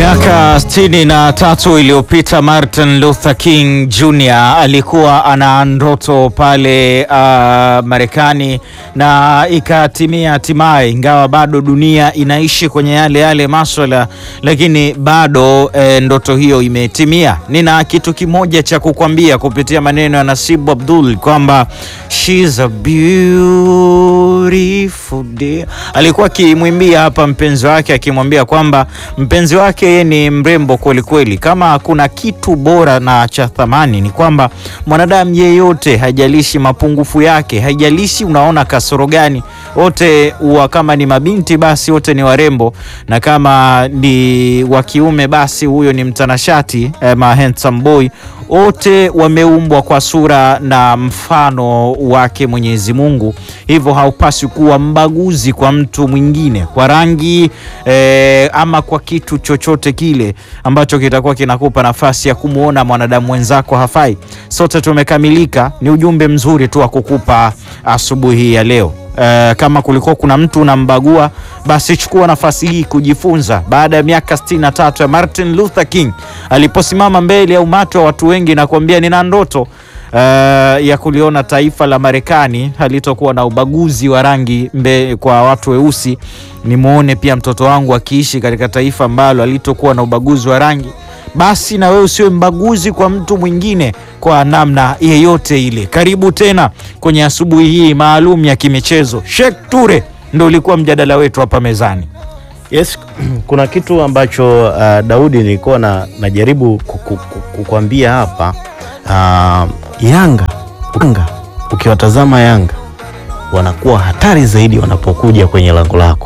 Miaka sitini na tatu iliyopita Martin Luther King Jr. alikuwa ana ndoto pale uh, Marekani na ikatimia hatimaye, ingawa bado dunia inaishi kwenye yale yale maswala, lakini bado eh, ndoto hiyo imetimia. Nina kitu kimoja cha kukwambia kupitia maneno ya Nasibu Abdul kwamba she's a beautiful day. Alikuwa akimwimbia hapa mpenzi wake akimwambia kwamba mpenzi wake yeye ni mrembo kweli kweli. Kama kuna kitu bora na cha thamani ni kwamba mwanadamu yeyote, haijalishi mapungufu yake, haijalishi unaona kasoro gani, wote wa kama ni mabinti basi wote ni warembo, na kama ni wa kiume basi huyo ni mtanashati eh, ma handsome boy wote wameumbwa kwa sura na mfano wake Mwenyezi Mungu, hivyo haupaswi kuwa mbaguzi kwa mtu mwingine kwa rangi eh, ama kwa kitu chochote kile ambacho kitakuwa kinakupa nafasi ya kumwona mwanadamu mwenzako hafai. Sote tumekamilika. Ni ujumbe mzuri tu wa kukupa asubuhi ya leo. Uh, kama kulikuwa kuna mtu unambagua basi chukua nafasi hii kujifunza. Baada ya miaka 63 ya Martin Luther King aliposimama mbele ya umati wa watu wengi na kuambia nina ndoto uh, ya kuliona taifa la Marekani halitokuwa na ubaguzi wa rangi mbe, kwa watu weusi. Nimwone pia mtoto wangu akiishi katika taifa ambalo halitokuwa na ubaguzi wa rangi basi na wewe usiwe mbaguzi kwa mtu mwingine kwa namna yeyote ile. Karibu tena kwenye asubuhi hii maalum ya kimichezo. Sheikh Ture ndo ulikuwa mjadala wetu hapa mezani. Yes, kuna kitu ambacho uh, Daudi nilikuwa na, najaribu kukwambia hapa uh, Yanga, Yanga ukiwatazama Yanga wanakuwa hatari zaidi wanapokuja kwenye lango lako.